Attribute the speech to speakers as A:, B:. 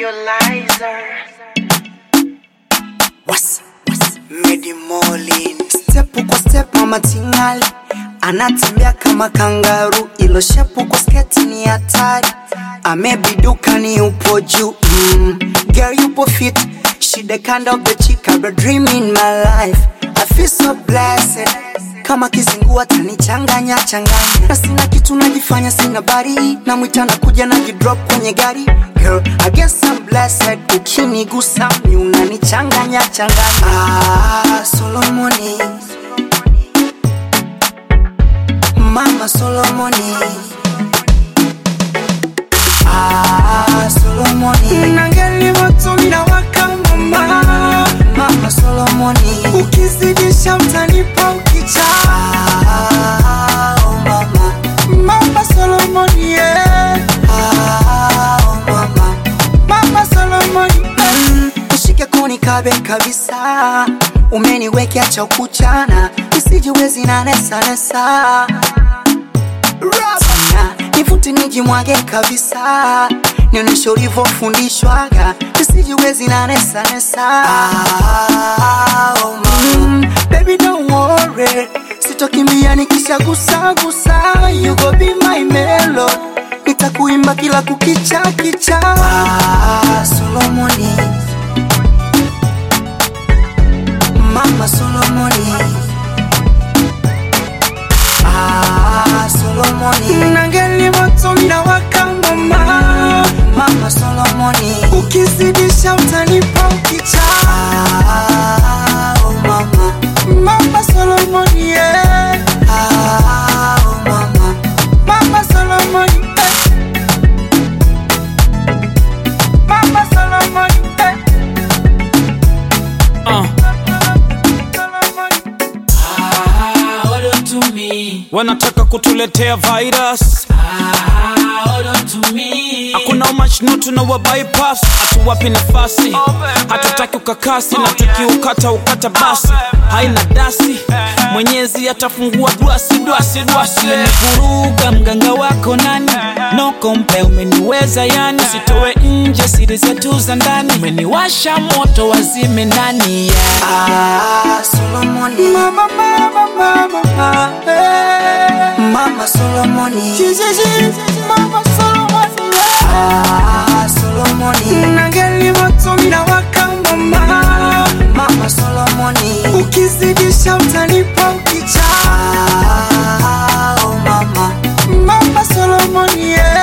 A: Visualizer.
B: What's, what's, Medi Molin Step kwa step mama tingali Anatembea kama kangaru Ilo shepu kwa sketi ni hatari Amebiduka ni upo juu mm. Girl yupo fit She the kind of the chick I've been dreaming my life I feel so blessed kama kizingua tanichanganya changanya na sina kitu najifanya sina bari na mwita na kuja na jidrop kwenye gari Girl, I guess I'm blessed ukinigusa mi unanichanganya changanya ah, Solomoni Mama Solomoni ah, Solomoni Nangeli matunda waka mama Mama Solomoni Ukizidisha utanipa ukicha ah, oh mama Mama Solomoni yeah. ah, oh mama Mama Solomoni mm, Ushike koni kabe kabisa Umeniwekea cha kuchana Isijiwezi na nesa nesa Rabana, nivute nijimwage kabisa nionyeshe ulivyofundishwaga isijiwezi na nesa nesa ah, oh mm, baby don't worry sitokimbia nikishagusagusa you go be my melo nitakuimba kila kukicha kicha ah, Solomoni Mama Solomoni Ah, Solomoni Nangeli matunda waka mama Mama Solomoni Ukizidisha utanipa ukicha ah, oh mama Mama Solomoni yeah. ah, oh mama Mama Solomoni eh. Mama Solomoni eh.
C: Uh.
B: Solomoni
D: Ah, hold on to me.
C: wanataka kutuletea virus
D: Ah, hold on to me.
C: hakuna umachno tunawa bypass hatuwapi nafasi hatutaki ukakasi na tukiukata ukata basi haina dasi mwenyezi atafungua dwasi dwasi dwasi
D: umenivuruga mganga wako nani no kompe umeniweza yani sitowe nje siri zetu za ndani umeniwasha moto wazime ndani yeah.
B: Ah, Solomoni Mama, mama, mama, mama hey. Mama Solomoni Mama Solomoni Ah, Solomoni Nangeli matunda waka mama Mama Solomoni Ukizidisha utanipa ukicha ah, oh mama Mama Solomoni yeah.